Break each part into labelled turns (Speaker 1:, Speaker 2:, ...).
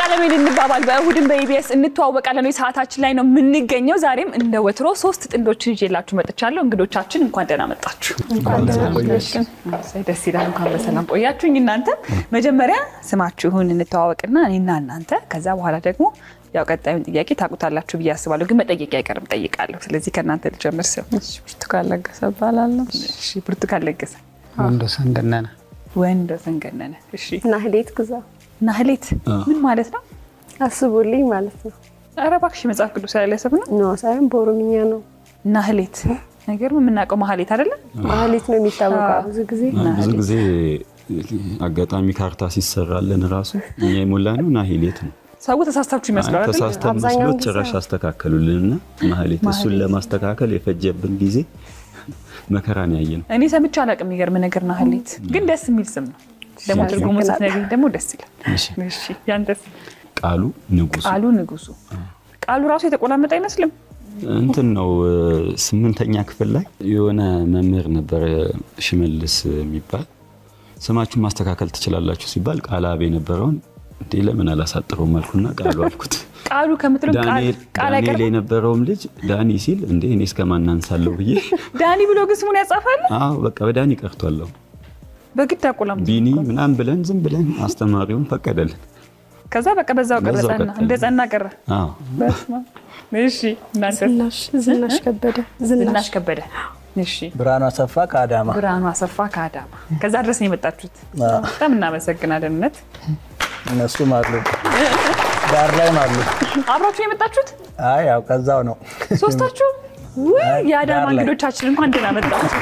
Speaker 1: ዓለሜን እንባባል በእሁድን በኢቢኤስ እንተዋወቃለን ወይ ሰዓታችን ላይ ነው የምንገኘው። ዛሬም እንደ ወትሮ ሶስት ጥንዶችን ይዤላችሁ መጥቻለሁ። እንግዶቻችን እንኳን ደህና መጣችሁ። እሰይ፣ ደስ ይላል። እንኳን በሰላም ቆያችሁኝ። እናንተ መጀመሪያ ስማችሁን እንተዋወቅና እኔና እናንተ፣ ከዛ በኋላ ደግሞ ያው ቀጣዩን ጥያቄ ታውቁታላችሁ ብዬ አስባለሁ። ግን መጠየቅ አይቀርም ጠይቃለሁ። ስለዚህ ከእናንተ ልጀምር። ስም
Speaker 2: ብርቱካን ለገሰ እባላለሁ።
Speaker 1: እሺ፣ ብርቱካን ለገሰ፣
Speaker 3: ወንዶሰን ገነነ
Speaker 1: ወንዶሰን ገነነ። እሺ፣
Speaker 2: ናህሌት ግዛ
Speaker 1: ናህሌት ምን ማለት ነው?
Speaker 2: አስቡልኝ ማለት ነው።
Speaker 1: ኧረ እባክሽ መጽሐፍ ቅዱስ ላይ ሰብ ነው።
Speaker 2: ኖ ሳይሆን በኦሮምኛ ነው።
Speaker 1: ናህሌት ነገር የምናውቀው ማህሌት አይደለም።
Speaker 2: ማህሌት ነው የሚታወቀው ብዙ ጊዜ።
Speaker 4: ብዙ ጊዜ አጋጣሚ ካርታ ሲሰራልን ራሱ እኛ የሞላ ነው ናሂሌት ነው።
Speaker 1: ሰው ተሳስታችሁ ይመስላል አይደል?
Speaker 4: ተሳስተን
Speaker 2: አብዛኛውን
Speaker 4: መስሎት
Speaker 2: ጊዜ
Speaker 4: ጭራሽ አስተካከሉልንና ማህሌት እሱን ለማስተካከል የፈጀብን ጊዜ መከራን ያየ ነው።
Speaker 1: እኔ ሰምቼ አላውቅም። የሚገርም ነገር ናህሌት ግን ደስ የሚል ስም ነው። ደግሞ ትርጉሙ ስትነግሪኝ ደግሞ ደስ ይላል። እሺ ያንተስ?
Speaker 4: ቃሉ ንጉሱ
Speaker 1: ቃሉ ንጉሱ። ቃሉ ራሱ የተቆላመጠ አይመስልም።
Speaker 4: እንትን ነው። ስምንተኛ ክፍል ላይ የሆነ መምህር ነበረ ሽመልስ የሚባል ስማችሁን ማስተካከል ትችላላችሁ ሲባል ቃል አብ የነበረውን እንዴ ለምን አላሳጥረውም አልኩና ቃሉ አልኩት።
Speaker 1: ቃሉ ከምትለው ቃል
Speaker 4: ዳንኤል
Speaker 1: ቃል
Speaker 4: ዳንኤል
Speaker 1: አይቀርም።
Speaker 4: የነበረውም ልጅ ዳኒ ሲል እንዴ እኔ እስከማን አንሳለሁ ብዬ
Speaker 1: ዳኒ ብሎ ግን ስሙን ያጻፋል።
Speaker 4: አዎ በቃ በዳኒ ቀርቷለሁ
Speaker 1: በግድ አቆላምጦ
Speaker 4: ቢኒ ምናምን ብለን ዝም ብለን አስተማሪውን ፈቀደልን።
Speaker 1: ከዛ በቃ በዛው ቀረ
Speaker 4: በዛው
Speaker 1: ጸና፣
Speaker 4: ቀጠለ።
Speaker 1: እንደ ጸና ቀረ።
Speaker 4: አዎ
Speaker 1: በስመ አብ። እሺ እናንተስ?
Speaker 2: ዝናሽ ዝናሽ ከበደ
Speaker 1: ዝናሽ ከበደ። እሺ
Speaker 3: ብርሃኑ አሰፋ ከአዳማ
Speaker 1: ብርሃኑ አሰፋ ከአዳማ። ከዛ ድረስ ነው የመጣችሁት። በጣም እናመሰግናለን። እውነት
Speaker 3: እነሱም አሉ ዳር ላይም አሉ።
Speaker 1: አብራችሁ ነው የመጣችሁት
Speaker 3: አይ ያው ከዛው ነው።
Speaker 1: ሶስታችሁ? ውይ የአዳማ
Speaker 3: ዳር ላይ።
Speaker 1: እንግዶቻችን እንኳን ደህና መጣችሁ።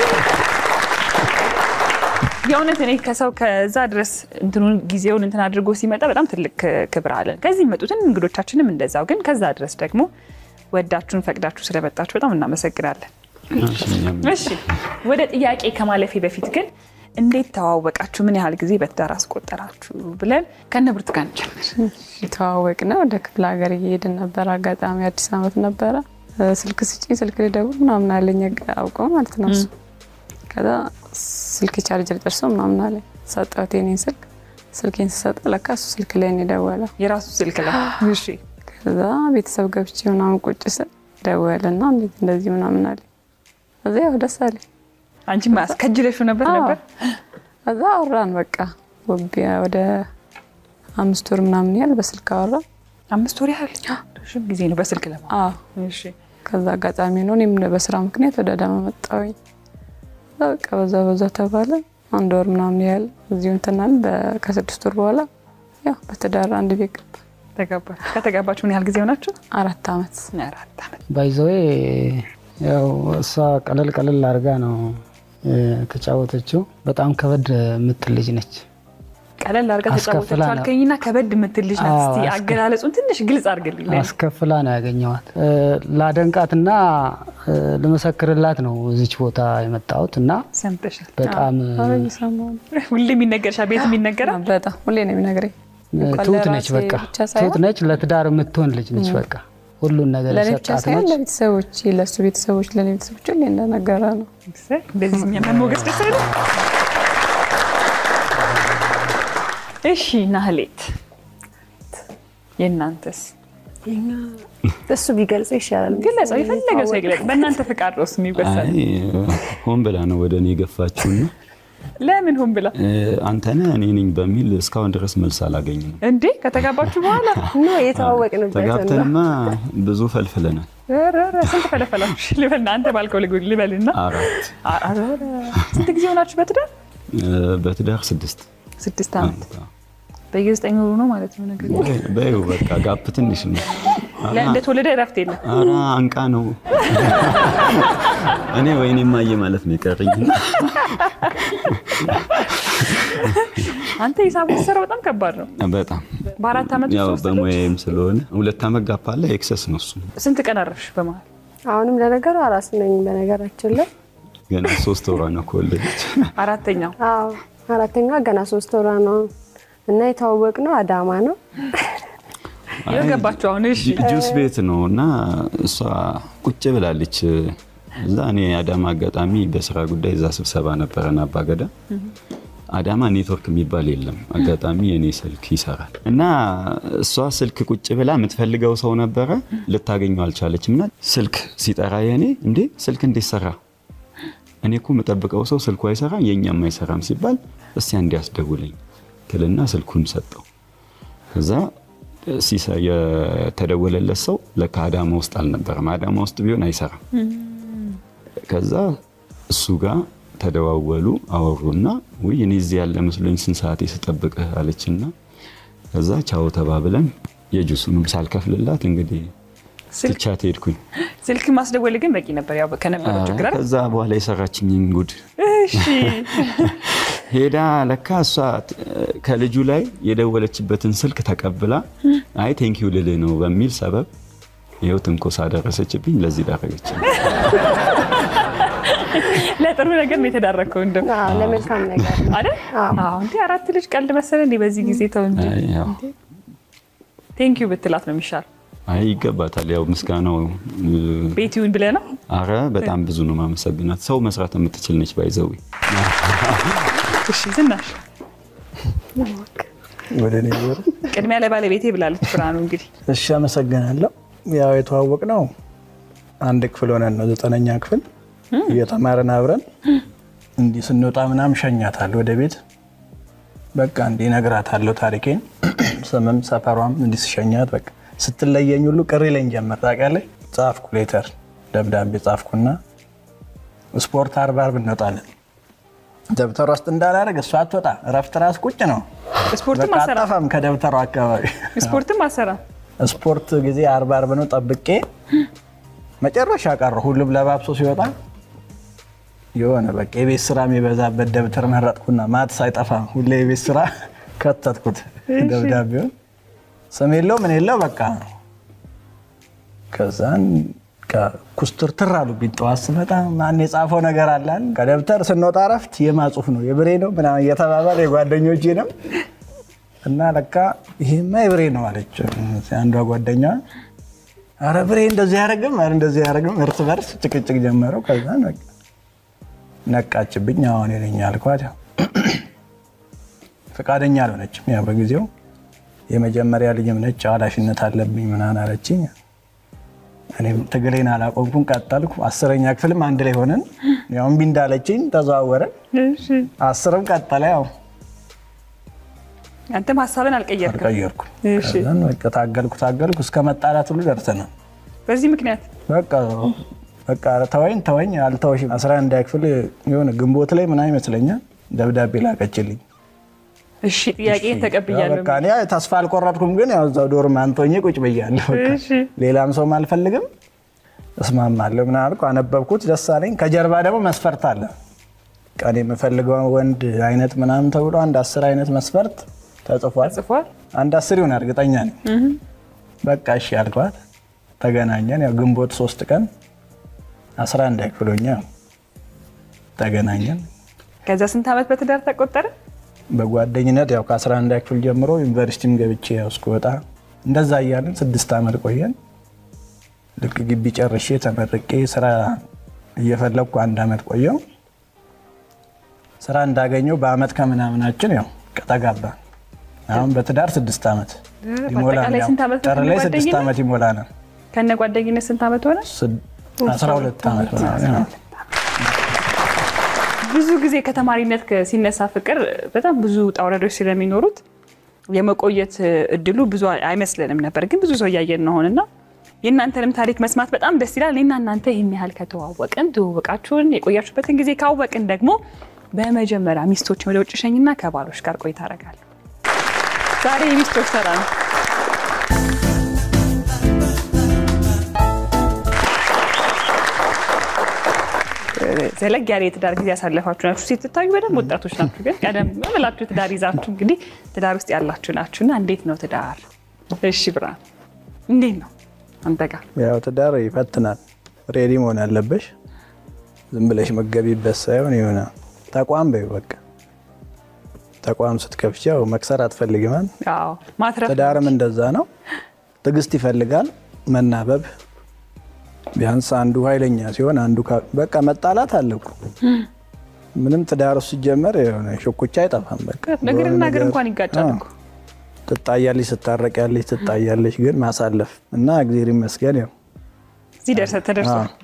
Speaker 1: የእውነት እኔ ከሰው ከዛ ድረስ እንትኑን ጊዜውን እንትን አድርጎ ሲመጣ በጣም ትልቅ ክብር አለን። ከዚህ የሚመጡትን እንግዶቻችንም እንደዛው። ግን ከዛ ድረስ ደግሞ ወዳችሁን ፈቅዳችሁ ስለመጣችሁ በጣም እናመሰግናለን።
Speaker 4: እሺ፣ እኛም
Speaker 1: እሺ ወደ ጥያቄ ከማለፌ በፊት ግን እንዴት ተዋወቃችሁ? ምን ያህል ጊዜ በትዳር አስቆጠራችሁ? ብለን ከነ ብርቱካን ጀምር።
Speaker 2: የተዋወቅ ነው። ወደ ክፍለ ሀገር እየሄድን ነበር። አጋጣሚ አዲስ ዓመት ነበረ። ስልክ ስጪኝ ስልክ ልደውል ምናምን አለኝ አውቀው ማለት ነው እሱ። ከዛ ስልክ ቻርጀር ጨርሶ ምናምን አለኝ። ሰጠሁት የኔን ስልክ። ስልኬን ስሰጠው ለካ እሱ ስልክ ላይ ነው የደወለው።
Speaker 1: የራሱ ስልክ ላይ እሺ
Speaker 2: ከዛ ቤተሰብ ገብቼ ምናምን ቁጭ ስል ደወለና እንዴት እንደዚህ ምናምን አለኝ። ከዛ ያው ደስ አለኝ።
Speaker 1: አንቺ ከጅለሹ ነበር ነበር
Speaker 2: ከዛ አወራን በቃ ወቢያ ወደ አምስት ወር ምናምን ያህል በስልክ አወራን።
Speaker 1: አምስት ወር ያህል ረዥም ጊዜ ነው በስልክ ለማ
Speaker 2: አዎ
Speaker 1: እሺ
Speaker 2: ከዛ አጋጣሚ ነው እኔም በስራ ምክንያት ወደ አዳማ መጣሁኝ። ከዛ በቃ በዛ በዛ ተባለ። አንድ ወር ምናምን ያህል እዚሁ እንትናል። ከስድስት ወር በኋላ ያው በትዳር አንድ ቤት ገባ።
Speaker 1: ተጋባችሁ። ከተጋባችሁ ምን ያህል ጊዜ ሆናችሁ?
Speaker 2: አራት ዓመት
Speaker 1: አራት ዓመት።
Speaker 3: ባይዘዌ ያው እሷ ቀለል ቀለል አድርጋ ነው የተጫወተችው። በጣም ከበድ የምትል ልጅ ነች።
Speaker 1: ቀለል አድርጋ
Speaker 3: አስከፍላ
Speaker 1: ተጫወተችው
Speaker 3: ነው።
Speaker 1: አልከኝና ከበድ የምትል ልጅ ናት።
Speaker 3: አዎ፣
Speaker 1: እስቲ
Speaker 3: አስከ-
Speaker 1: አገላለጹን ትንሽ ግልጽ አድርግልኝ። ለእኔ።
Speaker 3: አስከፍላ ነው ያገኘዋት። ላደንቃትና ልመሰክርላት ነው እዚች ቦታ የመጣሁት እና
Speaker 1: ሰምተሻል።
Speaker 3: በጣም
Speaker 2: አረ እየሰማሁ ነው።
Speaker 1: ሁሌም ይነገርሻል፣ ቤትም ይነገራል።
Speaker 2: በጣም ሁሌ ነው የሚነግረኝ። እንኳን
Speaker 3: ትሁት ነች።
Speaker 2: ለራሴ
Speaker 3: በቃ
Speaker 2: ብቻ ሳይሆን
Speaker 3: ትሁት ነች። ለትዳር የምትሆን ልጅ ነች። በቃ ሁሉን ነገር
Speaker 2: ለእኔ ብቻ
Speaker 3: የሰጣት
Speaker 2: ሳይሆን
Speaker 3: ነች።
Speaker 2: ለቤተሰቦች ለእሱ ቤተሰቦች ለእኔ ቤተሰቦች ሁሌ እንደነገረ ነው።
Speaker 1: እንደዚህ እኛ መሞገስ ደስ አይልም? እሺ ናህሌት፣ የእናንተስ
Speaker 2: እሱ ቢገልጸው ይሻላል።
Speaker 1: ግለጸው፣ የፈለገ ሰው ይግለጽ። በእናንተ ፍቃድ ነው እሱ የሚወሰነው።
Speaker 4: አይ ሆን ብላ ነው ወደ እኔ የገፋችውና
Speaker 1: ለምን ሆን ብላ
Speaker 4: አንተነህ እኔ ነኝ በሚል እስካሁን ድረስ መልስ አላገኝም።
Speaker 1: እንዴ? ከተጋባችሁ በኋላ
Speaker 2: ኖ የተዋወቅንበት ነው።
Speaker 4: ተጋብተንማ ብዙ ፈልፍለናል።
Speaker 1: ኧረ፣ ኧረ፣ ስንት ፈለፈላችሁ? ልበልና አንተ ባልከው ልግ- ልበልና
Speaker 4: አራት
Speaker 1: ኧረ፣ ኧረ፣ ስንት ጊዜ ሆናችሁ በትዳር?
Speaker 4: በትዳር ስድስት
Speaker 1: ስድስት ዓመት በየዘጠኝ ወሩ ነው ማለት ነው። ነገር
Speaker 4: በይው በቃ ጋፕ ትንሽ ነው።
Speaker 1: እንደተወለደ እረፍት የለም።
Speaker 4: ኧረ አንቃ ነው እኔ ወይኔ ማየ ማለት ነው የቀረኝ።
Speaker 1: አንተ ሂሳቡ ሲሰራ በጣም ከባድ ነው።
Speaker 4: በጣም
Speaker 1: በአራት ዓመት
Speaker 4: ያው
Speaker 1: ውስጥ ሶስት ልጆች?
Speaker 4: በሙያዬም ስለሆነ ሁለት ዓመት ጋፕ አለ። ኤክሰስ ነው እሱ።
Speaker 1: ስንት ቀን አረፍሽ በመሀል?
Speaker 2: አሁንም ለነገሩ አራስ ነኝ በነገራችን ላይ
Speaker 4: ገና ሶስት ወሯ ነው ከወለደች።
Speaker 1: አራተኛው
Speaker 2: አዎ አራተኛ ገና ሶስት ወሯ ነው እና የተዋወቅ ነው አዳማ ነው።
Speaker 1: ይኸው ገባችሁ አሁን። እሺ
Speaker 4: ጁ- ጁስ ቤት ነው እና እሷ ቁጭ ብላለች እዛ። እኔ አዳማ አጋጣሚ በስራ ጉዳይ እዛ ስብሰባ ነበረን አባገዳ አዳማ ኔትወርክ የሚባል የለም። አጋጣሚ የኔ ስልክ ይሰራል እና እሷ ስልክ ቁጭ ብላ የምትፈልገው ሰው ነበረ፣ ልታገኘው አልቻለችም። እና ስልክ ሲጠራ የኔ እንዴ ስልክ እንዴት ሰራ? እኔ እኮ የምጠብቀው ሰው ስልኩ አይሰራም የእኛም አይሰራም ሲባል እስቲ አንዴ ያስደውለኝ ክልና ስልኩን ሰጠው። ከዛ ሲሰ- የተደወለለት ሰው ለካ አዳማ ውስጥ አልነበረም። አዳማ ውስጥ ቢሆን አይሰራም። ከዛ እሱ ጋር ተደዋወሉ፣ አወሩና ውይ እኔ እዚህ ያለ መስሎኝ ስንት ሰዓት ስጠብቅህ አለችና ከዛ ቻው ተባብለን የጁሱንም ሳልከፍልላት እንግዲህ
Speaker 1: ስልክ
Speaker 4: ትቻት ሄድኩኝ።
Speaker 1: ስልክ ማስደወል ግን በቂ ነበር፣ ያው ከነበረው ችግር አይደል?
Speaker 4: ከዛ በኋላ የሰራችኝን ጉድ
Speaker 1: እሺ
Speaker 4: ሄዳ ለካ እሷ ከልጁ ላይ የደወለችበትን ስልክ ተቀብላ አይ ቴንኪው ልልህ ነው በሚል ሰበብ ይኸው ትንኮሳ ደረሰችብኝ። ለዚህ ዳረገች።
Speaker 1: ለጥሩ ነገር ነው የተዳረከው እንደው
Speaker 5: አዎ፣ ለመልካም ነገር ነው።
Speaker 1: አይደል? አዎ እንዴ አራት ልጅ ቀልድ መሰለ እንዴ? በዚህ ጊዜ ተው እንጂ
Speaker 4: አይ ያው
Speaker 1: ቴንኪዩ ብትላት ነው የሚሻል።
Speaker 4: አይ ይገባታል። ያው ምስጋናው
Speaker 1: ቤት ይሁን ብለህ ነው።
Speaker 4: አረ በጣም ብዙ ነው ማመሰግናት። ሰው መስራት የምትችል ነች። ባይዘዊ
Speaker 1: እሺ ዝናሽ
Speaker 6: ወደ እኔ ዞር።
Speaker 1: ቅድሚያ ለባለቤቴ ብላለች ብርሃኑ። እንግዲህ
Speaker 6: እሺ አመሰግናለሁ። ያው የተዋወቅ ነው አንድ ክፍል ሆነን ነው ዘጠነኛ ክፍል እየተማረን አብረን እንዲህ ስንወጣ ምናምን ሸኛታል ወደ ቤት በቃ እንዲህ እነግራታለሁ ታሪኬን ስምም ሰፈሯም እንዲህ ስሸኛት በቃ ስትለየኝ ሁሉ ቅር ይለኝ ጀመር። ታውቂያለሽ ጻፍኩ ሌተር ደብዳቤ ጻፍኩና ስፖርት አርባ አርብ እንወጣለን ደብተሯ ውስጥ እንዳላደርግ እሷ አትወጣ እረፍት ራስ ቁጭ ነው
Speaker 1: ስፖርትም
Speaker 6: በቃ
Speaker 1: አሰራ
Speaker 6: አጠፋም ከደብተሯ አካባቢ
Speaker 1: ስፖርትም አሰራ
Speaker 6: ስፖርት ጊዜ አርባ አርብ ነው ጠብቄ መጨረሻ ቀረሁ። ሁሉም ለባብሶ ሲወጣ የሆነ በቃ የቤት ስራ የሚበዛበት ደብተር መረጥኩና ማት ሳይጠፋ ሁሌ የቤት ስራ ከተትኩት ደብዳቤውን ስም የለው ምን የለው በቃ ከዛን ኩስትርትር አሉብኝ። ጠዋት ስመጣ ማን የጻፈው ነገር አላል ከደብተር ስንወጣ እረፍት የማጽሁፍ ነው የብሬ ነው ምናምን እየተባባለ የጓደኞቼ ነው እና ለካ ይሄማ የብሬ ነው አለች አንዷ ጓደኛ። አረ ብሬ እንደዚህ ያደረግም አረ እንደዚህ ያደረግም እርስ በርስ ጭቅጭቅ ጀመረው። ከዛ ነቃችብኝ። አሁን ነኝ አልኳት። ያው ፈቃደኛ አልሆነችም። ያው በጊዜው የመጀመሪያ ልጅም ነች ኃላፊነት አለብኝ ምናምን አለችኝ። እኔም ትግሌን አላቆምኩም፣ ቀጠልኩ። አስረኛ ክፍልም አንድ ላይ ሆነን ያው እምቢ እንዳለችኝ ተዘዋወረን። አስርም ቀጠለ ያው
Speaker 1: አንተም ሀሳብን አልቀየርክም።
Speaker 6: ቀየርኩ።
Speaker 1: እሺ።
Speaker 6: ከዛን በቃ ታገልኩ ታገልኩ እስከ መጣላት ሁሉ ደርሰናል።
Speaker 1: በዚህ ምክንያት
Speaker 6: በቃ በቃ ተወኝ ተወኝ አልተወሽም። አስራ አንድ ክፍል የሆነ ግንቦት ላይ ምናምን ይመስለኛል ደብዳቤ ላከችልኝ።
Speaker 1: እሺ ጥያቄን ተቀብያለሁ።
Speaker 6: በቃ እኔ ተስፋ አልቆረጥኩም፣ ግን ያው እዛው ዶርም አንቶኜ ቁጭ ብያለሁ። በቃ
Speaker 1: እሺ።
Speaker 6: ሌላም ሰውም አልፈልግም እስማማለሁ ምናምን አልኩ። አነበብኩት፣ ደስ አለኝ። ከጀርባ ደግሞ መስፈርት አለ። በቃ እኔ የምፈልገው ወንድ አይነት ምናምን ተብሎ አንድ አስር አይነት መስፈርት ተጽፏል።
Speaker 1: ጽፏል።
Speaker 6: አንድ አስር ይሆን እርግጠኛ ነኝ። በቃ እሺ አልኳት። ተገናኘን። ያው ግንቦት ሶስት ቀን 11 ክፍሎኛ ተገናኘን።
Speaker 1: ከዛ ስንት ዓመት በትዳር ተቆጠረ?
Speaker 6: በጓደኝነት ያው ከ11 ክፍል ጀምሮ ዩኒቨርሲቲም ገብቼ ያው እስክወጣ እንደዛ እያለን ስድስት ዓመት ቆየን። ልክ ግቢ ጨርሼ ተመርቄ ስራ እየፈለግኩ አንድ ዓመት ቆየው። ስራ እንዳገኘው በአመት ከምናምናችን ያው ተጋባን። አሁን በትዳር ስድስት ዓመት ይሞላል።
Speaker 1: በአጠቃላይ
Speaker 6: ያው
Speaker 1: ስንት ዓመት
Speaker 6: ጥር ላይ ስድስት
Speaker 1: በጓደኝነት?
Speaker 6: ዓመት ይሞላናል።
Speaker 1: ከነ ጓደኝነት ስንት ዓመት ሆነ?
Speaker 6: ስድ- 12 ዓመት ምናምን ያው።
Speaker 1: ብዙ ጊዜ ከተማሪነት ከ- ሲነሳ ፍቅር በጣም ብዙ ውጣ ውረዶች ስለሚኖሩት የመቆየት እድሉ ብዙ አይመስለንም ነበር፣ ግን ብዙ ሰው እያየን ነው አሁንና የእናንተንም ታሪክ መስማት በጣም ደስ ይላል። እኔና እናንተ ይህን ያህል ከተዋወቅን ትውውቃችሁን የቆያችሁበትን ጊዜ ካወቅን ደግሞ በመጀመሪያ ሚስቶችን ወደ ውጭ ሸኝና ከባሎች ጋር ቆይታ አደርጋለሁ። ዛሬ የሚስቶች ተራ ነው። ዘለግ ያለ የትዳር ጊዜ ያሳለፋችሁ ናችሁ። ስትታዩ በደንብ ወጣቶች ናችሁ፣ ግን ቀደም ብላችሁ ትዳር ይዛችሁ እንግዲህ ትዳር ውስጥ ያላችሁ ናችሁ እና እንዴት ነው ትዳር? እሺ ብርሃን እንዴት ነው አንተ ጋር?
Speaker 6: ያው ትዳር ይፈትናል። ሬዲ መሆን አለበሽ። ዝም ብለሽ መገቢበት ሳይሆን የሆነ ተቋም በይው በቃ ተቋም ስትከፍቺ ያው መክሰር አትፈልግማል።
Speaker 1: አዎ ማትረፍ
Speaker 6: ትዳርም እንደዛ ነው። ትዕግስት ይፈልጋል፣ መናበብ። ቢያንስ አንዱ ኃይለኛ ሲሆን አንዱ ካ- በቃ መጣላት አለ እኮ ምንም ትዳር ውስጥ ሲጀመር የሆነ ሽኩቻ አይጠፋም። በቃ
Speaker 1: ነገርና
Speaker 6: በሆነ
Speaker 1: ነገር
Speaker 6: ነገር-
Speaker 1: እንኳን ይጋጫል
Speaker 6: አዎ።
Speaker 1: እኮ።
Speaker 6: ትጣያለች፣ ትታረቂያለች፣ ትጣያለች፣ ግን ማሳለፍ እና እግዜር ይመስገን ያው
Speaker 1: እዚህ ደርሰ ተደርሷል።
Speaker 6: አዎ።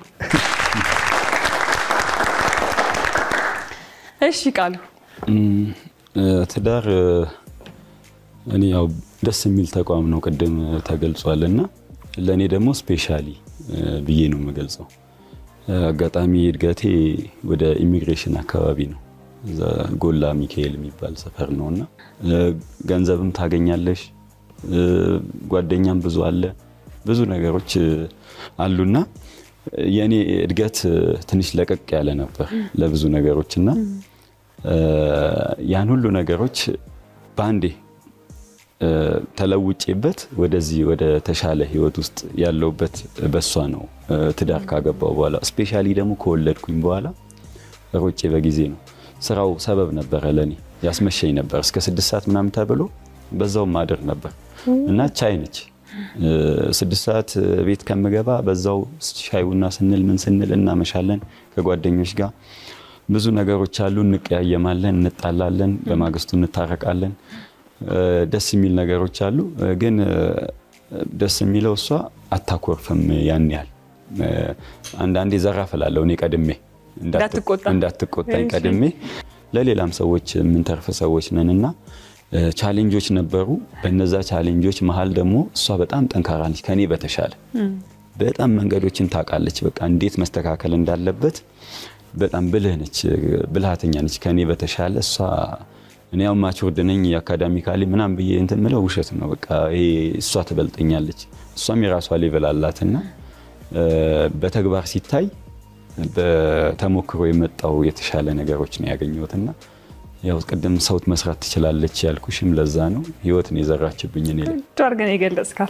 Speaker 1: እሺ ቃሉ
Speaker 4: እም፣ እ፣ ትዳር እ፣ እኔ ያው ደስ የሚል ተቋም ነው፣ ቅድም ተገልጿል እና ለእኔ ደግሞ ስፔሻሊ እ፣ ብዬ ነው የምገልጸው። እ፣ አጋጣሚ እድገቴ ወደ ኢሚግሬሽን አካባቢ ነው። እዛ ጎላ ሚካኤል የሚባል ሰፈር ነው እና እ፣ ገንዘብም ታገኛለሽ፣ እ፣ ጓደኛም ብዙ አለ፣ ብዙ ነገሮች እ፣ አሉና የእኔ እድገት እ፣ ትንሽ ለቀቅ ያለ ነበር ለብዙ ነገሮች እና እ፣ ያን ሁሉ ነገሮች በአንዴ እ፣ ተለውጬበት ወደዚህ ወደ ተሻለ ህይወት ውስጥ ያለውበት በሷ ነው። እ፣ ትዳር ካገባው በኋላ ስፔሻሊ ደግሞ ከወለድኩኝ በኋላ ሮጬ በጊዜ ነው። ስራው ሰበብ ነበረ ለኔ ያስመሸኝ ነበር እስከ ስድስት ሰዓት ምናምን ተብሎ በዛው ማደር ነበር እና ቻይ ነች። እ፣ ስድስት ሰዓት ቤት ከምገባ በዛው ሻይ ቡና ስንል ምን ስንል እናመሻለን ከጓደኞች ጋር ብዙ ነገሮች አሉ። እንቀያየማለን፣ እንጣላለን፣ በማግስቱ እንታረቃለን። እ፣ ደስ የሚል ነገሮች አሉ። እ፣ ግን እ፣ ደስ የሚለው እሷ አታኮርፍም ያን ያህል እ፣ አንዳንዴ ዘራፍ እላለሁ እኔ ቀድሜ እንዳት-
Speaker 1: እንዳትቆጣ።
Speaker 4: እንዳትቆጣኝ
Speaker 1: እሺ።
Speaker 4: ቀድሜ ለሌላም ሰዎች የምንተርፍ ሰዎች ነን እና እ፣ ቻሌንጆች ነበሩ። በነዛ ቻሌንጆች መሀል ደግሞ እሷ በጣም ጠንካራ ነች ከኔ በተሻለ በጣም መንገዶችን ታውቃለች። በቃ እንዴት መስተካከል እንዳለበት በጣም ብልህ ነች፣ ብልሃተኛ ነች ከኔ በተሻለ እሷ እኔ ያው ማቹርድ ነኝ አካዳሚካሊ ምናም ብዬ እንትን ምለው ውሸት ነው። በቃ ይሄ እሷ ትበልጠኛለች። እሷም የራሷ ሌቨል አላትና እ፣ በተግባር ሲታይ በተሞክሮ የመጣው የተሻለ ነገሮች ነው ያገኘሁትና ያው ቅድም ሰውት መስራት ትችላለች ያልኩሽም ለዛ ነው። ህይወትን የዘራችብኝ እኔ ላይ
Speaker 1: እጅ አድርገን የገለጽካት።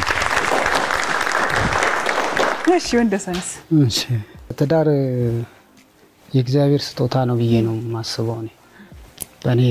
Speaker 1: እሺ ወንደሰንስ?
Speaker 3: እሺ ትዳር የእግዚአብሔር ስጦታ ነው ብዬ ነው የማስበው። እኔ በእኔ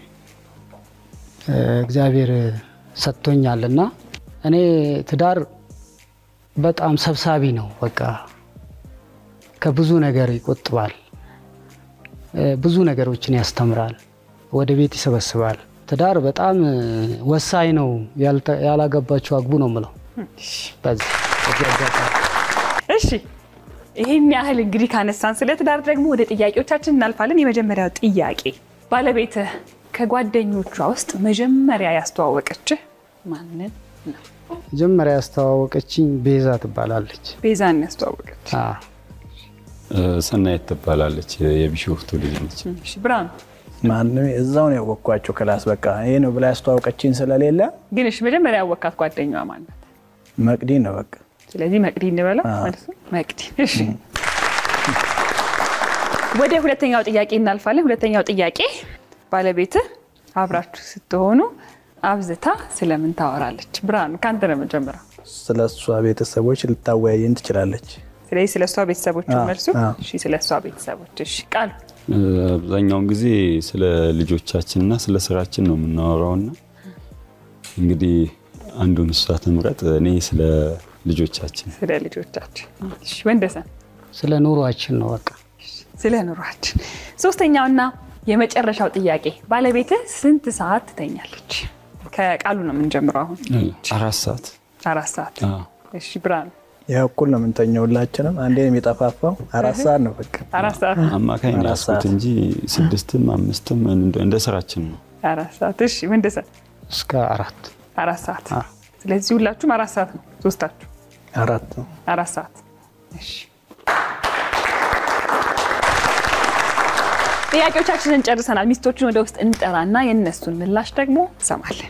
Speaker 3: እ፣ እግዚአብሔር ሰጥቶኛል እና እኔ ትዳር በጣም ሰብሳቢ ነው። በቃ ከብዙ ነገር ይቆጥባል፣ እ፣ ብዙ ነገሮችን ያስተምራል፣ ወደ ቤት ይሰበስባል። ትዳር በጣም እ፣ ወሳኝ ነው። ያልተ- ያላገባችሁ አግቡ ነው የምለው በዚህ በዚህ አጋጣሚ
Speaker 1: እሺ ይህን ያህል እንግዲህ ካነሳን ስለ ትዳር ደግሞ ወደ ጥያቄዎቻችን እናልፋለን። የመጀመሪያው ጥያቄ ባለቤትህ ከጓደኞቿ ውስጥ መጀመሪያ ያስተዋወቀችህ ማንን ነው?
Speaker 3: መጀመሪያ ያስተዋወቀችኝ ቤዛ ትባላለች።
Speaker 1: ቤዛን ያስተዋወቀች።
Speaker 3: አዎ።
Speaker 4: እ፣ ሰናየት ትባላለች የቢሾፍቱ ልጅ ነች።
Speaker 1: እሺ ብርሃኑ
Speaker 6: ማንም እዛው ነው ያወቅኳቸው ክላስ በቃ ይሄ ነው ብላ ያስተዋወቀችኝ ስለሌለ
Speaker 1: ግን እሺ መጀመሪያ ያወካት ጓደኛዋ ማናት?
Speaker 6: መቅዲ ነው በቃ
Speaker 1: ስለዚህ መቅዲ እንበለው
Speaker 6: አዎ።
Speaker 1: ማለት ነው። መቅዲ እሺ። ወደ ሁለተኛው ጥያቄ እናልፋለን። ሁለተኛው ጥያቄ ባለቤትህ አብራችሁ ስትሆኑ አብዝታ ስለምን ታወራለች? ብርሃኑ ከአንተ ነው የምንጀምረው።
Speaker 6: ስለ እሷ ቤተሰቦች ልታወያየን ትችላለች።
Speaker 1: ስለዚህ ስለ እሷ ቤተሰቦች
Speaker 6: አዎ፣
Speaker 1: መልሱ።
Speaker 6: አዎ።
Speaker 1: እሺ ስለ እሷ ቤተሰቦች። እሺ ቃሉ
Speaker 4: እ፣ አብዛኛውን ጊዜ ስለ ልጆቻችንና ስለ ስራችን ነው የምናወራውና እንግዲህ አንዱን እሷ ትምረጥ፣ እኔ ስለ ልጆቻችን
Speaker 1: ስለ ልጆቻችን። እሺ ወንደሰን
Speaker 3: ስለ ኑሯችን ነው በቃ
Speaker 1: ስለ ኑሯችን። ሶስተኛውና የመጨረሻው ጥያቄ ባለቤትህ ስንት ሰዓት ትተኛለች? ከቃሉ ነው የምንጀምረው አሁን
Speaker 4: እ፣ አራት ሰዓት
Speaker 1: አራት ሰዓት።
Speaker 4: አዎ።
Speaker 1: እሺ ብርሃኑ
Speaker 6: ያው እኩል ነው የምንተኘው ሁላችንም። አንዴ ነው የሚጠፋፋው። አራት ሰዓት ነው በቃ
Speaker 1: አራት ሰዓት
Speaker 4: አማካኝ ነው
Speaker 6: አራት
Speaker 4: ያስኩት
Speaker 6: ሰዓት።
Speaker 4: እንጂ ስድስትም አምስትም እንደ እንደ ስራችን ነው።
Speaker 1: አራት ሰዓት። እሺ ወንደሰን
Speaker 3: እስከ አራት
Speaker 1: አራት ሰዓት።
Speaker 3: አዎ።
Speaker 1: ስለዚህ ሁላችሁም አራት ሰዓት ነው ሶስታችሁ
Speaker 6: አራት ነው።
Speaker 1: አራት ሰዓት። እሺ ጥያቄዎቻችንን ጨርሰናል። ሚስቶችን ወደ ውስጥ እንጠራና የእነሱን ምላሽ ደግሞ እንሰማለን።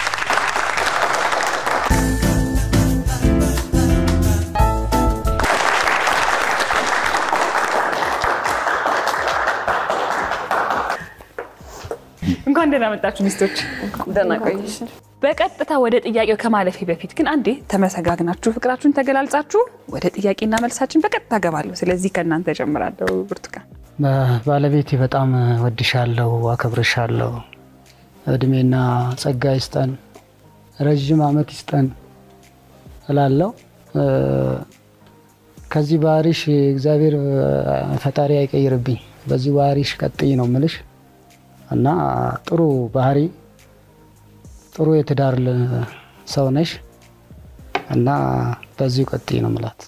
Speaker 1: እንኳን ደህና መጣችሁ ሚስቶች።
Speaker 2: ደህና ቆየሽ።
Speaker 1: በቀጥታ ወደ ጥያቄው ከማለፌ በፊት ግን አንዴ ተመሰጋግናችሁ ፍቅራችሁን ተገላልጻችሁ ወደ ጥያቄና መልሳችን በቀጥታ ገባለሁ። ስለዚህ ከእናንተ ጀምራለሁ። ብርቱካን
Speaker 3: ባለቤቴ በጣም ወድሻለሁ፣ አከብርሻለሁ። እድሜና ጸጋ ይስጠን፣ ረዥም ዓመት ይስጠን እላለሁ። እ፣ ከዚህ ባህሪሽ እግዚአብሔር ፈጣሪ አይቀይርብኝ። በዚህ ባህሪሽ ቀጥይ ነው ምልሽ እና ጥሩ ባህሪ ጥሩ የትዳር ል- ሰው ነሽ እና በዚሁ ቀጥይ ነው ምላት።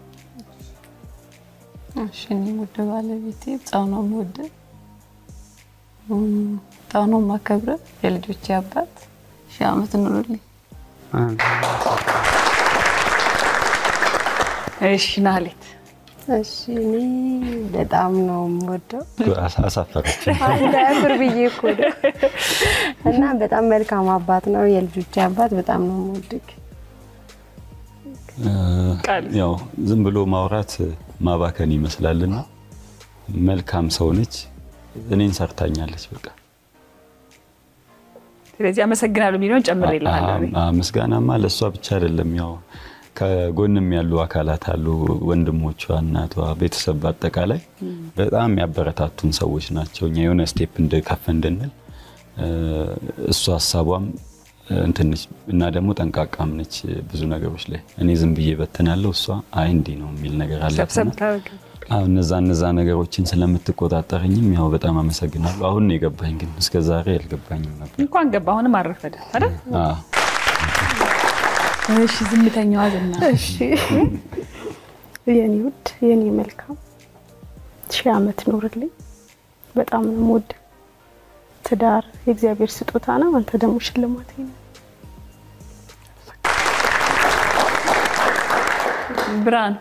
Speaker 2: እሺ እኔም ወደ ባለቤቴ በጣም ነው የምወደው፣ እም፣ በጣም ነው የማከብረው። የልጆቼ አባት ሺህ ዓመት ኑሩልኝ።
Speaker 1: እሺ ናህሌት
Speaker 5: እሺ እኔ በጣም ነው የምወደው
Speaker 4: አሳ- አሳፈረች።
Speaker 5: እንዳያፍር ብዬ እኮ ነው። እና በጣም መልካም አባት ነው። የልጆቼ አባት በጣም ነው የምወድግ።
Speaker 1: ቃል
Speaker 4: ያው ዝም ብሎ ማውራት ማባከን ይመስላልና መልካም ሰው ነች። እኔን ሰርታኛለች። በቃ
Speaker 1: ስለዚህ አመሰግናለሁ የሚለውን ጨምር ይልሃለሁ እኔ።
Speaker 4: አ- አ- ምስጋናማ ለእሷ ብቻ አይደለም። ያው ከጎንም ያሉ አካላት አሉ፣ ወንድሞቿ፣ እናቷ፣ ቤተሰብ በአጠቃላይ በጣም ያበረታቱን ሰዎች ናቸው። እኛ የሆነ ስቴፕ ከፍ እንድንል እ፣ እሷ ሀሳቧም እንትን ነች እና ደግሞ ጠንቃቃም ነች ብዙ ነገሮች ላይ። እኔ ዝም ብዬ በትናለሁ፣ እሷ አይ እንዲህ ነው የሚል ነገር
Speaker 1: ሰብሰብ
Speaker 4: አላትና
Speaker 1: ታደርግ።
Speaker 4: አዎ እነዛ እነዛ ነገሮችን ስለምትቆጣጠረኝም ያው በጣም አመሰግናለሁ። አሁን ነው የገባኝ፣ ግን እስከ ዛሬ አልገባኝም ነበር።
Speaker 1: እንኳን ገባ አሁንም አረፈደ አይደል?
Speaker 4: አዎ።
Speaker 1: እሺ ዝምተኛዋ ዝና
Speaker 7: እሺ የኔ ውድ የኔ መልካም ሺህ ዓመት ኑርልኝ። በጣም ነው የምወድህ። ትዳር የእግዚአብሔር ስጦታ ነው። አንተ ደግሞ ሽልማት ነው።
Speaker 1: ብርሃን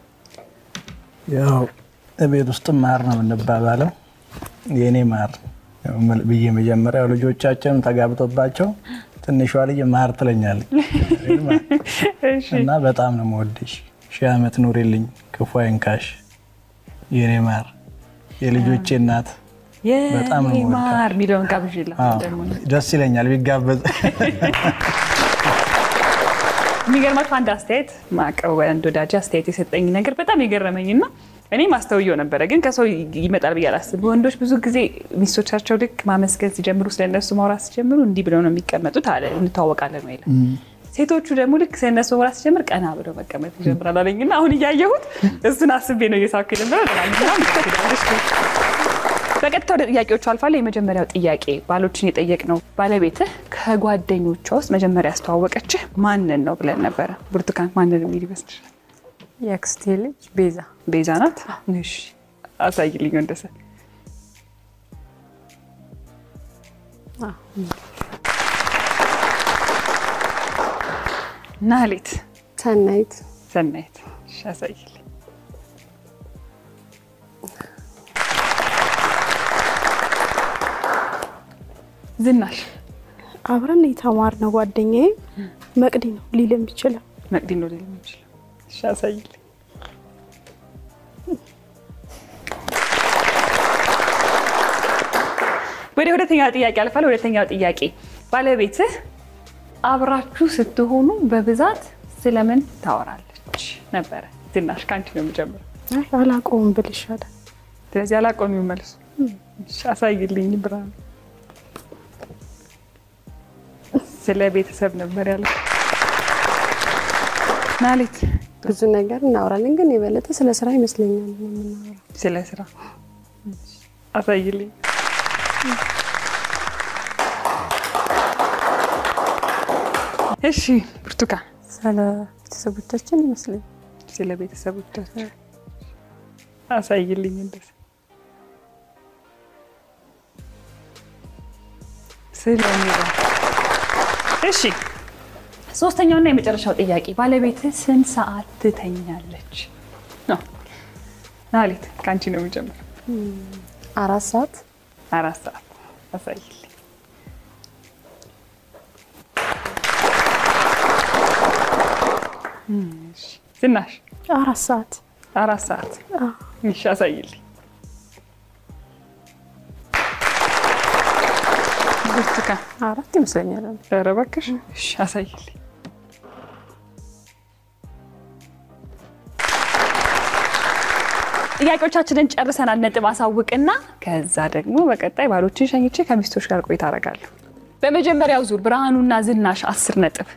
Speaker 6: ያው ቤት ውስጥ ማር ነው የምንባባለው። የእኔ ማር ያው መል- ብዬ መጀመሪያው ልጆቻችንም ተጋብቶባቸው ትንሿ ልጅ ማር ትለኛለች
Speaker 1: እሺ
Speaker 6: እና በጣም ነው የምወድሽ። ሺህ ዓመት ኑሪልኝ፣ ክፉ አይንካሽ የእኔ ማር፣ የልጆቼ እናት። በጣም ነው
Speaker 1: የኔ
Speaker 6: የምወዳት።
Speaker 1: ማር የሚለውን ጋብዥላ
Speaker 6: አዎ፣
Speaker 1: ደግሞ
Speaker 6: ደስ ይለኛል ቢጋበዝ።
Speaker 1: የሚገርማችሁ አንድ አስተያየት ማቀው አንድ ወዳጅ አስተያየት የሰጠኝ ነገር በጣም የገረመኝ እና እኔ ማስተውየው ነበረ፣ ግን ከሰው ይመጣል ብዬ አላስብም። ወንዶች ብዙ ጊዜ ሚስቶቻቸው ልክ ማመስገን ሲጀምሩ ስለነሱ ማውራት ሲጀምሩ እንዲህ ብለው ነው የሚቀመጡት አለ እንተዋወቃለን ወይ ሴቶቹ ደግሞ ልክ ስለነሱ ማውራት ሲጀምር ቀና ብለው መቀመጥ ይጀምራል አለኝ እና አሁን እያየሁት እሱን አስቤ ነው እየሳኩ ነበረ። በቀጥታ ወደ ጥያቄዎቹ አልፋለሁ። የመጀመሪያው ጥያቄ ባሎችን የጠየቅ ነው። ባለቤትህ ከጓደኞቿ ውስጥ መጀመሪያ ያስተዋወቀችህ ማንን ነው ብለን ነበረ። ብርቱካን ማንን የሚል ይመስልሻል?
Speaker 2: የአክስቴ ልጅ ቤዛ
Speaker 1: ቤዛ ናት። እሺ አሳይልኝ ወንደሰ። ናህሌት
Speaker 5: ሰናይት
Speaker 1: ሰናይት። እሺ አሳይልኝ። ዝናሽ
Speaker 7: አብረን የተማርነው ጓደኛዬ መቅዲ ነው ሊል የሚችለው
Speaker 1: መቅዲ ነው ሊል የሚችለው። እሺ አሳይልኝ። ወደ ሁለተኛው ጥያቄ አልፋለሁ። ሁለተኛው ጥያቄ ባለቤትህ አብራችሁ ስትሆኑ በብዛት ስለምን ታወራለች ነበረ? ዝናሽ ከአንቺ ነው የምጀምረው።
Speaker 7: አይ አላውቀውም ብል ይሻላል።
Speaker 1: ስለዚህ አላቆሚው መልሱ። እሺ አሳይልኝ ብርሃን። ስለ ቤተሰብ ነበር ያለው። ናሌት
Speaker 5: ብዙ ነገር እናወራለን፣ ግን የበለጠ ስለ ስራ ይመስለኛል የምናወራው።
Speaker 1: ስለ ስራ አሳይልኝ። እሺ ብርቱካን
Speaker 2: ስለ ቤተሰቦቻችን ይመስለኝ
Speaker 1: ስለ ቤተሰቦቻቸው አሳይልኝ። እንደዚህ ስለ ኑሮ። እሺ ሶስተኛውና የመጨረሻው ጥያቄ ባለቤትህ ስንት ሰዓት ትተኛለች ነው? ናሌት ከአንቺ ነው የሚጀምረው።
Speaker 5: አራት ሰዓት
Speaker 1: አራት ሰዓት አሳይልኝ። እሺ፣ ዝናሽ
Speaker 7: አራት ሰዓት
Speaker 1: አራት ሰዓት እሺ፣ አሳይልኝ። ብርቱካን
Speaker 2: አራት ይመስለኛል።
Speaker 1: ኧረ እባክሽ እሺ፣ አሳይልኝ። ጥያቄዎቻችንን ጨርሰናል። ነጥብ አሳውቅና ከዛ ደግሞ በቀጣይ ባሎችን ሸኝቼ ከሚስቶች ጋር ቆይታ አደርጋለሁ። በመጀመሪያው ዙር ብርሃኑና ዝናሽ አስር ነጥብ፣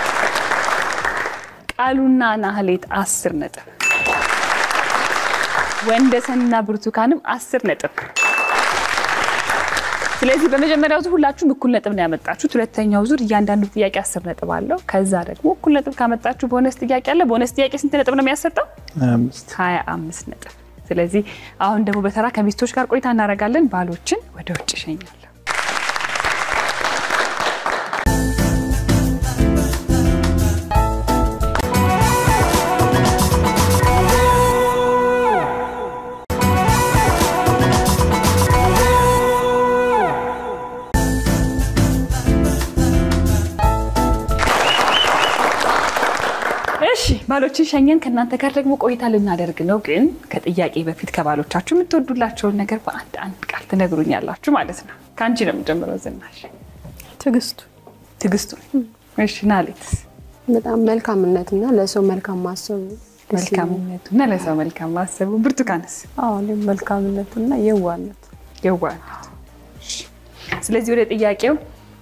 Speaker 1: ቃሉና ናህሌት አስር ነጥብ፣ ወንደሰንና ብርቱካንም አስር ነጥብ። ስለዚህ በመጀመሪያው ዙር ሁላችሁም እኩል ነጥብ ነው ያመጣችሁት። ሁለተኛው ዙር እያንዳንዱ ጥያቄ አስር ነጥብ አለው። ከዛ ደግሞ እኩል ነጥብ ካመጣችሁ ቦነስ ጥያቄ አለ። ቦነስ ጥያቄ ስንት ነጥብ ነው የሚያሰጠው?
Speaker 6: አምስት
Speaker 1: ሀያ አምስት ነጥብ። ስለዚህ አሁን ደግሞ በተራ ከሚስቶች ጋር ቆይታ እናደርጋለን። ባሎችን ወደ ውጭ እሸኛለሁ። እሺ ባሎችን ሸኘን። ከእናንተ ጋር ደግሞ ቆይታ ልናደርግ ነው። ግን ከጥያቄ በፊት ከባሎቻችሁ የምትወዱላቸውን ነገር በአንድ አንድ ቃል ትነግሩኛላችሁ ማለት ነው። ከአንቺ ነው የምጀምረው። ዝናሽ
Speaker 7: ትዕግስቱ
Speaker 1: ትዕግስቱ። እሺ ናሌት
Speaker 5: በጣም መልካምነትና ለሰው መልካም ማሰቡ ደስ ይላል።
Speaker 1: መልካምነቱ እና ለሰው መልካም ማሰቡ። ብርቱካንስ
Speaker 2: አዎ እኔም መልካምነትና የዋነት
Speaker 1: የዋህነት። እሺ። ስለዚህ ወደ ጥያቄው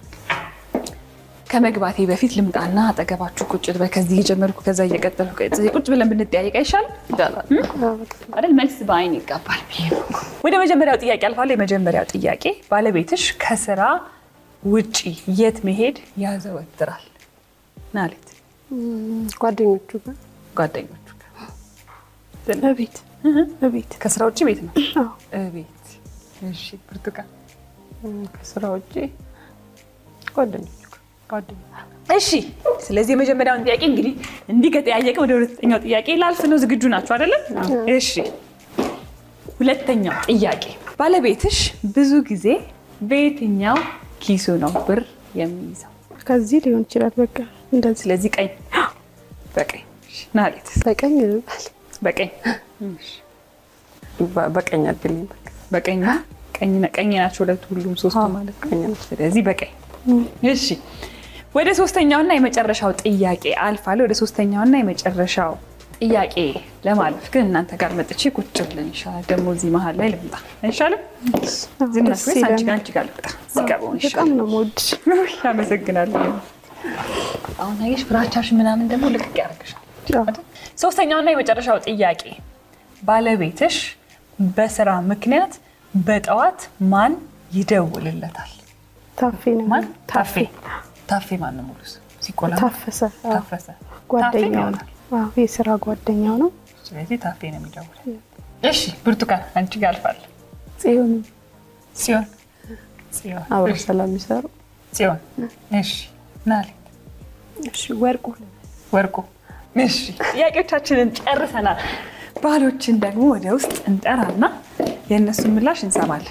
Speaker 1: ከመግባቴ በፊት ልምጣና አጠገባችሁ ቁጭ ልበል። ከዚህ እየጀመርኩ ከዛ እየቀጠልኩ ከዚህ ቁጭ ብለን ብንጠያየቅ አይሻልም?
Speaker 5: አዎ፣ በጣም
Speaker 1: አይደል? መልስ በአይን ይጋባል ብዬ ነው እኮ። ወደ መጀመሪያው ጥያቄ አልፋለሁ። የመጀመሪያው ጥያቄ ባለቤትሽ ከስራ ውጪ የት መሄድ ያዘወትራል? ናለት
Speaker 5: እም፣ ጓደኞቹ ጋር
Speaker 1: ጓደኞቹ ጋር
Speaker 7: እቤት እቤት
Speaker 1: ከስራ ውጭ ቤት ነው
Speaker 7: አዎ
Speaker 1: ቤት። እሺ ብርቱካን
Speaker 2: እም፣ ከስራ ውጭ ጓደኞቹ ጋር
Speaker 1: ጓደኛ እሺ። ስለዚህ የመጀመሪያውን ጥያቄ እንግዲህ እንዲህ ከጠያየቀ ወደ ሁለተኛው ጥያቄ ላልፍ ነው። ዝግጁ ናቸው አይደለም? እሺ። ሁለተኛው ጥያቄ ባለቤትሽ ብዙ ጊዜ በየትኛው ኪሱ ነው ብር የሚይዘው?
Speaker 7: ከዚህ ሊሆን ይችላል። በቃ እንደዚህ
Speaker 1: ስለዚህ ቀኝ በቀኝ እሺ። ናሌት
Speaker 5: በቀኝ ይባል
Speaker 1: በቀኝ እሺ።
Speaker 2: በ- በቀኝ አድልኝ በቃ
Speaker 1: በቀኝ ቀኝ ቀኝ ናቸው ሁለቱ ሁሉም ሶስቱ ማለት ነው።
Speaker 2: ቀኝ ነው።
Speaker 1: ስለዚህ በቀኝ እሺ። ወደ ሶስተኛውና የመጨረሻው ጥያቄ አልፋለሁ። ወደ ሶስተኛውና የመጨረሻው ጥያቄ ለማለፍ ግን እናንተ ጋር መጥቼ ቁጭ ብለን ይሻላል። ደግሞ እዚህ መሀል ላይ ልምጣ አይሻልም? ዝናሽ
Speaker 7: ደስ
Speaker 1: ወይስ አንቺ ጋር
Speaker 7: ይለናል።
Speaker 1: አንቺ ጋር ልምጣ? እዚህ ጋር ብሆን
Speaker 7: በጣም
Speaker 1: ይሻላል።
Speaker 7: ነው የምወድሽ።
Speaker 1: ውይ፣ አመሰግናለሁ። አሁን አየሽ ፍራቻሽ ምናምን ደግሞ ልቅቅ ያደርግሻል። አይደል? ሶስተኛውና የመጨረሻው ጥያቄ ባለቤትሽ በስራ ምክንያት በጠዋት ማን ይደውልለታል?
Speaker 7: ታፌ ነው
Speaker 1: ማን? ታፌ። ታፌ ማን ነው ሙሉ ስሙ? ሲቆላ
Speaker 7: ታፈሰ አዎ፣
Speaker 1: ታፈሰ። ታፌ
Speaker 7: ጓደኛው ነው።
Speaker 1: ይሆናል።
Speaker 7: አዎ፣ የስራ ጓደኛው ነው።
Speaker 1: ስለዚህ ታፌ ነው የሚደውለው። እሺ ብርቱካን አንቺ ጋር አልፋለሁ።
Speaker 2: ጽዮን
Speaker 1: ጽዮን ጽዮን
Speaker 2: አብረው ስለሚሰሩ
Speaker 1: ጽዮን። እሺ ናሌት
Speaker 7: እሺ ወርቁ
Speaker 1: ወርቁ። እሺ ጥያቄዎቻችንን ጨርሰናል። ባሎችን ደግሞ ወደ ውስጥ እንጠራና የእነሱን ምላሽ እንሰማለን።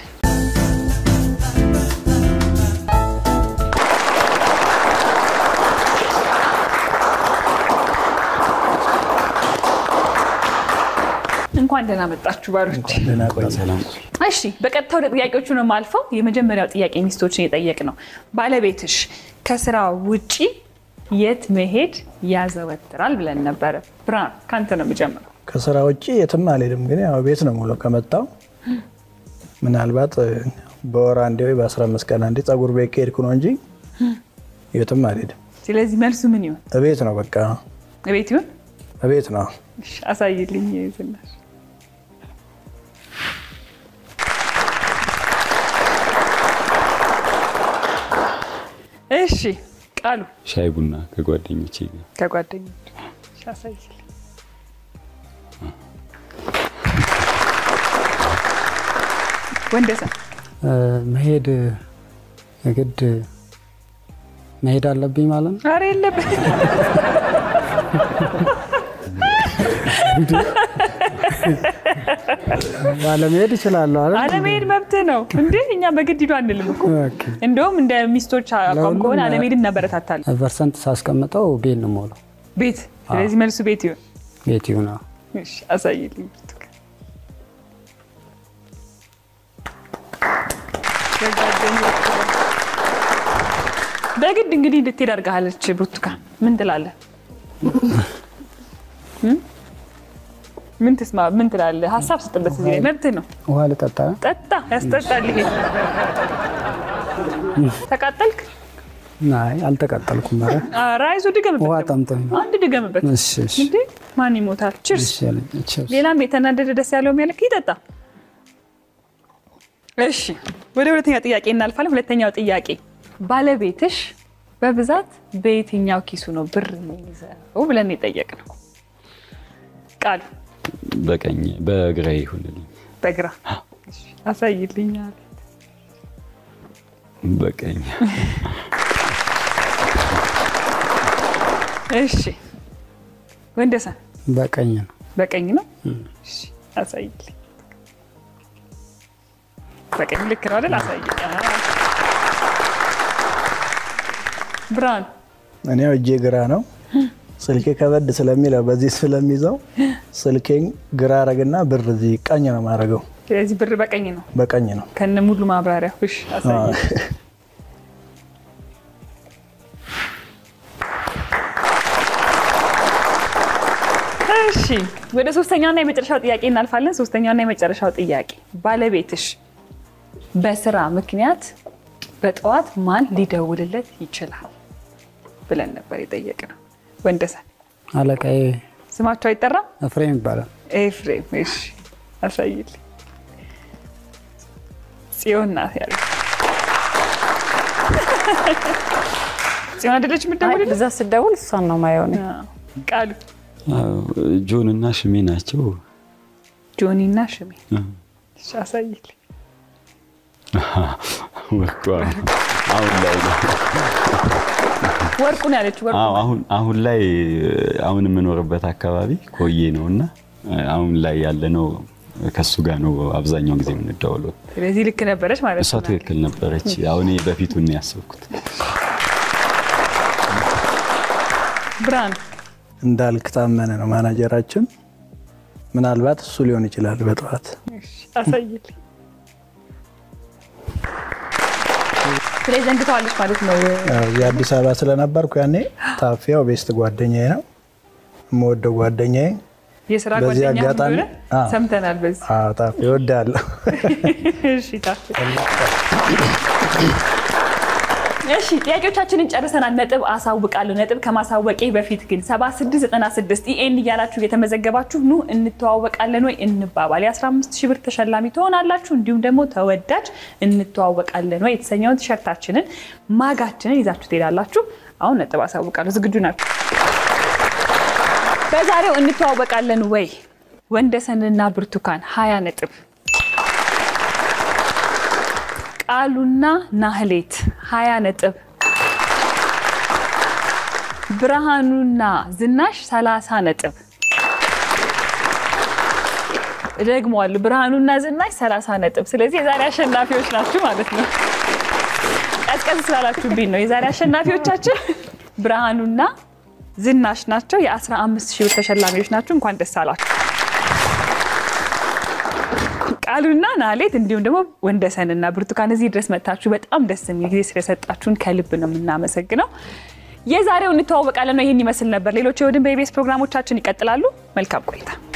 Speaker 1: እንኳን ደህና መጣችሁ ባሎች።
Speaker 6: ደህና ቆይ።
Speaker 4: ሰላም
Speaker 1: እሺ በቀጥታ ወደ ጥያቄዎቹ ነው የማልፈው። የመጀመሪያው ጥያቄ ሚስቶችን የጠየቅ ነው። ባለቤትሽ ከስራ ውጪ የት መሄድ ያዘወትራል ብለን ነበረ። ብርሃን ከአንተ ነው የምጀምረው።
Speaker 6: ከስራ ውጭ የትም አልሄድም፣ ግን ያው ቤት ነው ሙሉ ከመጣው ምናልባት እ፣ በወር አንዴ ወይ በአስራ አምስት ቀን አንዴ ጸጉር ቤት ከሄድኩ ነው እንጂ የትም አልሄድም።
Speaker 1: ስለዚህ መልሱ ምን ይሆን?
Speaker 6: እቤት ነው በቃ
Speaker 1: እቤት ይሁን?
Speaker 6: እቤት ነው።
Speaker 1: እሺ፣ አሳይልኝ ዝናሽ። እሺ ቃሉ
Speaker 4: ሻይ ቡና ከጓደኞቼ ጋር
Speaker 1: ከጓደኞች እሺ፣ አሳይልኝ። ወንደሰን
Speaker 3: እ፣ መሄድ የግድ መሄድ አለብኝ ማለት ነው።
Speaker 1: ኧረ የለብህ
Speaker 3: ባለመሄድ እችላለሁ አይደል?
Speaker 1: አለመሄድ መብትህ ነው እንዴ? እኛ በግድ ሂዱ አንልም እኮ።
Speaker 3: ኦኬ።
Speaker 1: እንደውም እንደ ሚስቶች አቋም
Speaker 3: ለሁሉም
Speaker 1: ከሆነ አለመሄድ እናበረታታለን።
Speaker 3: ፐርሰንት ሳስቀምጠው ቤት ነው የምውለው።
Speaker 1: ቤት ስለዚህ መልሱ ቤት ይሁን።
Speaker 3: ቤት ይሁን። አዎ።
Speaker 1: እሺ፣ አሳይልኝ ብርቱካን። ከጓደኞች ጋር። በግድ እንግዲህ እንድትሄድ አድርጋለች ብርቱካን። ምን ትላለህ? እም? ምን ትስማ? ምን ትላለህ? ሀሳብ ስጥበት። እዚህ ላይ መብትህ ነው።
Speaker 3: ውሃ ልጠጣ።
Speaker 1: ጠጣ፣ ያስጠጣል። ይሄ ተቃጠልክ።
Speaker 3: አይ አልተቃጠልኩም። ኧረ
Speaker 1: ኧረ አይዞህ ድገምበት።
Speaker 3: ውሃ
Speaker 1: ደግሞ።
Speaker 3: ጠምቶኝ ነው።
Speaker 1: አንድ ድገምበት።
Speaker 3: እሺ እሺ
Speaker 1: እንዴ ማን ይሞታል? ችርስ።
Speaker 3: እሺ አለኝ። ቺርስ።
Speaker 1: ሌላም የተናደደ ደስ ያለው የሚያልክ ይጠጣ። እሺ ወደ ሁለተኛው ጥያቄ እናልፋለን። ሁለተኛው ጥያቄ ባለቤትሽ በብዛት በየትኛው ኪሱ ነው ብር የሚይዘው ብለን የጠየቅነው? ቃሉ
Speaker 4: በቀኝ በግራ ይሁንልኝ።
Speaker 1: በግራ እሺ፣ አሳይልኛል።
Speaker 4: በቀኝ
Speaker 1: እሺ ወንደሰን
Speaker 3: በቀኝ ነው።
Speaker 1: በቀኝ ነው። እሺ አሳይልኝ። በቀኝ ልክ ነው አይደል? አሳይልኝ። አዎ። ብርሃን
Speaker 6: እኔ ያው እጄ ግራ ነው። ስልኬ ከበድ ስለሚለው በዚህ ስለሚይዘው ስልኬን ግራ አረግና ብር እዚህ ቀኝ ነው ማድረገው።
Speaker 1: ስለዚህ ብር በቀኝ ነው
Speaker 6: በቀኝ ነው።
Speaker 1: ከነ ሙሉ ማብራሪያ። እሺ አሳይልኝ። እሺ ወደ ሶስተኛውና የመጨረሻው ጥያቄ እናልፋለን። ሶስተኛውና የመጨረሻው ጥያቄ ባለቤትሽ በስራ ምክንያት በጠዋት ማን ሊደውልለት ይችላል ብለን ነበር የጠየቅነው። ወንደሰን
Speaker 3: አለቃዬ
Speaker 1: ስማቸው አይጠራም?
Speaker 3: ኤፍሬም ይባላል።
Speaker 1: ኤፍሬም። እሺ አሳይልኝ። ጽዮን ናት ያለ ጽዮን አይደለች የምትደውልልህ?
Speaker 2: ብዛት ስደውል እሷን ነው ማየው እኔ።
Speaker 1: አዎ። ቃሉ
Speaker 4: ጆን እና ሽሜ ናቸው።
Speaker 1: ጆኒ እና ሽሜ። እሺ አሳይልኝ።
Speaker 4: ወርቁ አሁን ላይ ነው።
Speaker 1: ወርቁን ያለች ወርቁ
Speaker 4: አዎ፣ አሁን አሁን ላይ አሁን የምኖርበት አካባቢ ኮዬ ነው እና አሁን ላይ ያለ ነው ከሱ ጋር ነው አብዛኛውን ጊዜ የምንደዋወለው።
Speaker 1: ስለዚህ ልክ ነበረች ማለት
Speaker 4: እሷ
Speaker 1: ነው።
Speaker 4: ትክክል ነበረች። አሁን በፊቱን ነው ያሰብኩት።
Speaker 1: ብርሃን
Speaker 6: እንዳልክ ታመነ ነው ማናጀራችን። ምናልባት እሱ ሊሆን ይችላል በጠዋት
Speaker 1: አሳይልኝ። ስለዚህ ዘንግተዋለች ማለት ነው።
Speaker 6: ያው እዚህ አዲስ አበባ ስለነበርኩ ያኔ ታፊያው ቤስት ጓደኛዬ ነው የምወደው ጓደኛዬ።
Speaker 1: የስራ
Speaker 6: በዚህ
Speaker 1: ጓደኛ
Speaker 6: አጋጣሚ-
Speaker 1: እንደሆነ
Speaker 6: አዎ።
Speaker 1: ሰምተናል። በዚህ
Speaker 6: አዎ ታፊ እወዳለሁ።
Speaker 1: እሺ ታፍ እሺ ጥያቄዎቻችንን ጨርሰናል። ነጥብ አሳውቃለሁ። ነጥብ ከማሳወቄ በፊት ግን 7696 ኢኤን እያላችሁ እየተመዘገባችሁ ኑ እንተዋወቃለን ወይ እንባባል። የ15 ሺህ ብር ተሸላሚ ትሆናላችሁ። እንዲሁም ደግሞ ተወዳጅ እንተዋወቃለን ወይ የተሰኘውን ቲሸርታችንን ማጋችንን ይዛችሁ ትሄዳላችሁ። አሁን ነጥብ አሳውቃለሁ። ዝግጁ ናችሁ? በዛሬው እንተዋወቃለን ወይ ወንደሰንና ብርቱካን 20 ነጥብ ቃሉና ናህሌት 20 ነጥብ፣ ብርሃኑና ዝናሽ 30 ነጥብ። እደግመዋለሁ፣ ብርሃኑና ዝናሽ 30 ነጥብ። ስለዚህ የዛሬ አሸናፊዎች ናችሁ ማለት ነው። ቀዝቀዝ ስላላችሁብኝ ነው። የዛሬ አሸናፊዎቻችን ብርሃኑና ዝናሽ ናቸው። የ15 ሺህ ብር ተሸላሚዎች ናችሁ። እንኳን ደስ አላችሁ። ቃሉና ናሌት እንዲሁም ደግሞ ወንደሰንና ብርቱካን እዚህ ድረስ መጥታችሁ በጣም ደስ የሚል ጊዜ ስለሰጣችሁን ከልብ ነው የምናመሰግነው። የዛሬው እንተዋወቃለን ነው ይህን ይመስል ነበር። ሌሎች የወድን በኢቢኤስ ፕሮግራሞቻችን ይቀጥላሉ። መልካም ቆይታ